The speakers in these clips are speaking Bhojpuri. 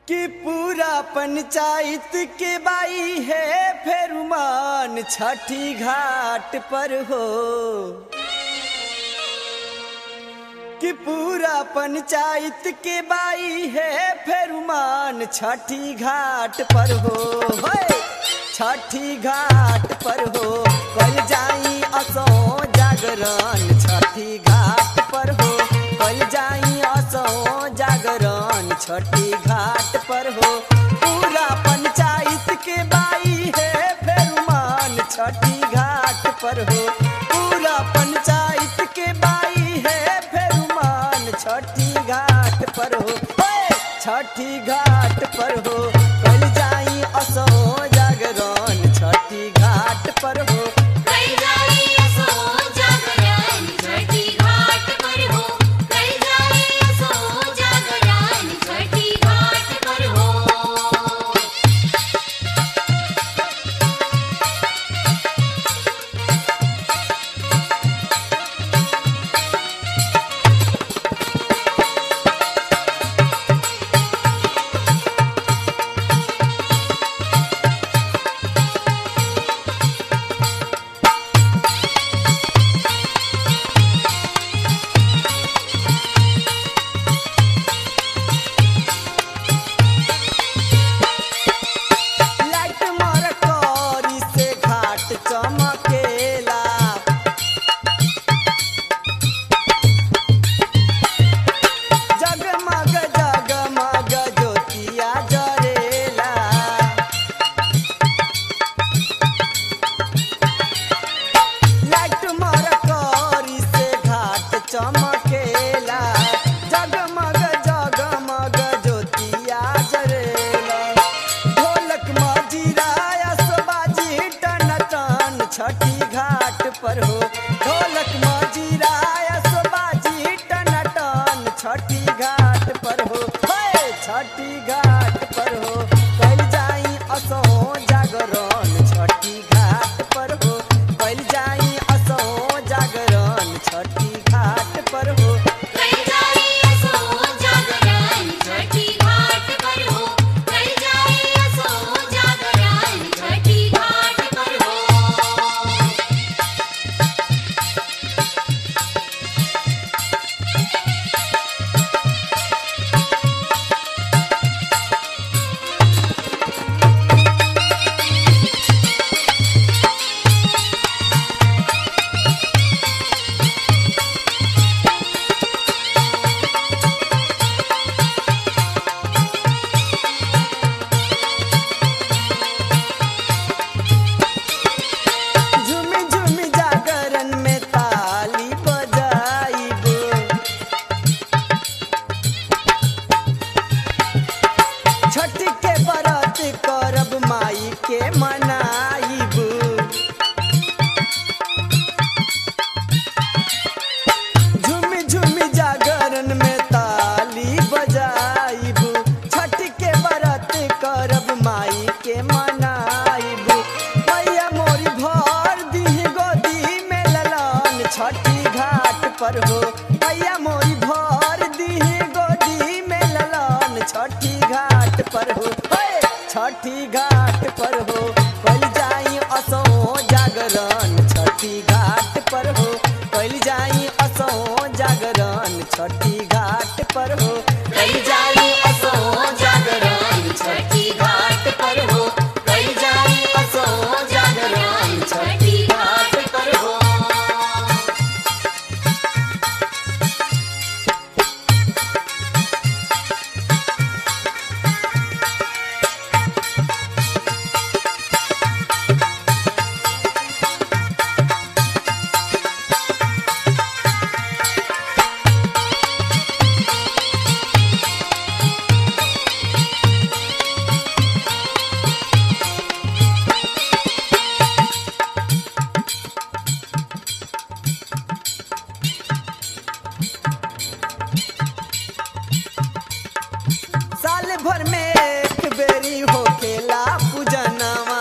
कि पूरा पंचायत के बाई है फेरुमान छठी घाट पर हो कि पूरा पंचायत के बाई है फेरुमान छठी घाट पर हो होय! छठी घाट पर हो कल जाई असो जागरण छठी घाट पर हो कल जाई असो जागरण छठी घाट पर हो पूरा पंचायत के बाई है फेरुमान छठी घाट पर हो पूरा पंचायत के बाई है फेरुमान छठी घाट पर हो होय! छठी घाट पर हो कल जाई असो जागरण छठी घाट पर हो कल जाई असो जागरण छठी घाट पर हो कल जाई असो जागरण छठी घाट पर हो लाइट मार करी से घाट चमकेला जगमग जगमग ज्योतिया जरेला लाइट मार करी से घाट चमकेला जगमग जगमग ज्योतिया जरेला ढोलक मजीरा असबाजी टन टन छठी घाट पर हो ढोलक मजीरा असबाजी टन टन छठी घाट पर हो हे छठी घाट पर हो कल जाई असो जागरण छठी घाट पर हो कल जाई असो जागरण छठी घाट पर हो कल जाई असो जागरण छठी घाट पर हो कल जाई असो जागरण छठी घाट पर हो झुमी झुमी जागरण में ताली बजाइब छठ के व्रत करब माई के मनाइब झुमी झुमी जागरण में ताली बजाइब छठ के व्रत करब माई के मनाइब मैया मोरी भर दी गोदी में ललन छठी घाट पर हो मैया मोरी भर दी गोदी में ललन छठी घाट पर हो हे! छठी घाट पर हो कल जाई असो जागरण छठी घाट पर हो कल जाई असो जागरण छठी घाट पर हो कल जाई असो जागरण छठी घाट पर हो कल जाई असो जागरण छठी घाट पर हो साल भर में एक बेरी होखेला पूजनवा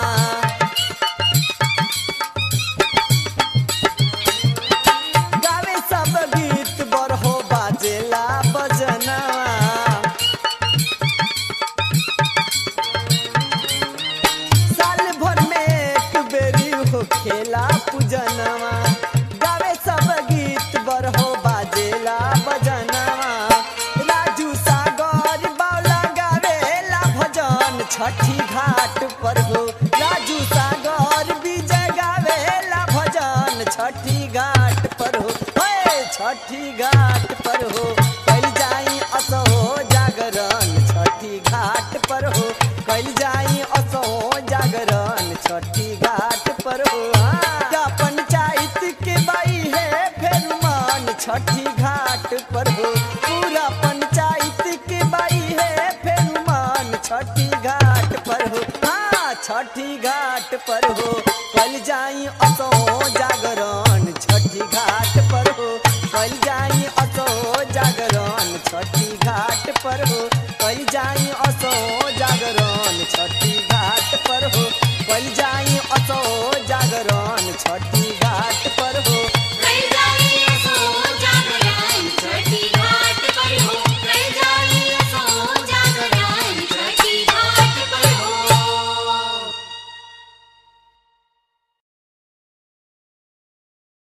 गावे सब गीत बरहो बाजेला बजनवा छठी घाट पर हो राजू सागर विजय गावेला भजन छठी घाट पर हो हे छठी घाट पर हो कल जाई असो जागरण छठी घाट पर हो कल जाई असो जागरण छठी घाट पर हो हाँ। का पंचायत के बाई है फेर मान छठी घाट पर हो पूरा पंचायत के बाई है फेर मान छठी घाट पर हो हाँ छठी घाट पर हो कल जाई असो जागरण छठी घाट पर हो कल जाई असो जागरण छठी घाट पर हो कल जाई असो जागरण छठी घाट पर हो कल जाई असो